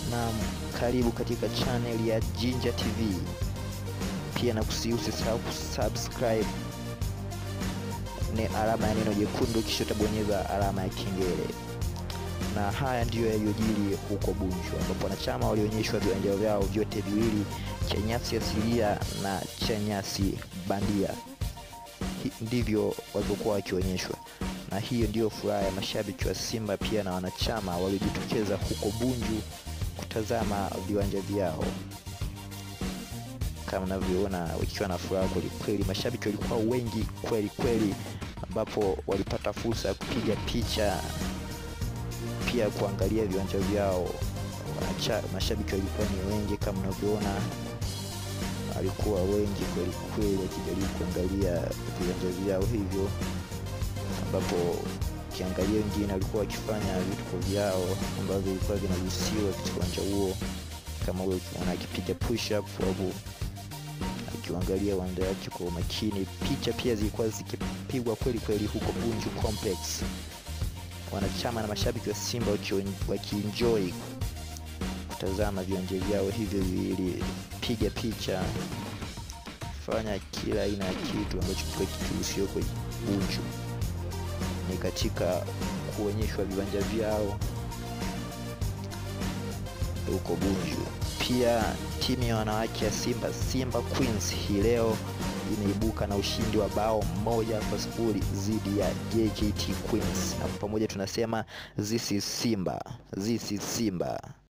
na karibu katika channel ya Jinja TV. Pia na kusihi usisahau kusubscribe ni alama ya neno jekundu, kisha utabonyeza alama ya kengele. Na haya ndiyo yaliyojiri huko Bunju, ambapo wanachama walionyeshwa viwanja vyao vyote viwili, cha nyasi asilia na cha nyasi bandia. Hi- Ndivyo walivyokuwa wakionyeshwa, na hiyo ndiyo furaha ya mashabiki wa Simba pia na wanachama waliojitokeza huko Bunju kutazama viwanja vyao kama unavyoona wakiwa na furaha kweli kweli. Mashabiki walikuwa wengi kweli kweli, ambapo walipata fursa ya kupiga picha pia kuangalia viwanja vyao. Wanacha, mashabiki walikuwa ni wengi kama unavyoona, walikuwa wengi kweli kweli wakijaribu kuangalia viwanja vyao hivyo, ambapo ukiangalia wengine walikuwa wakifanya vituko vyao ambavyo vilikuwa vinaruhusiwa katika uwanja huo, kama huyo ukiona akipiga push up au akiangalia uwanja wake kwa umakini. Picha pia zilikuwa zikipigwa kweli kweli huko Bunju Complex, wanachama na mashabiki wa Simba wakio- wakienjoy kutazama viwanja vyao hivyo viwili, piga picha, fanya kila aina ya kitu ambacho kilikuwa kikiruhusiwa kwa Bunju ni katika kuonyeshwa viwanja vyao huko Bunju. Pia timu ya wanawake ya Simba Simba Queens hii leo imeibuka na ushindi wa bao moja kwa sifuri dhidi ya JKT Queens, na kwa pamoja tunasema this is Simba, this is Simba.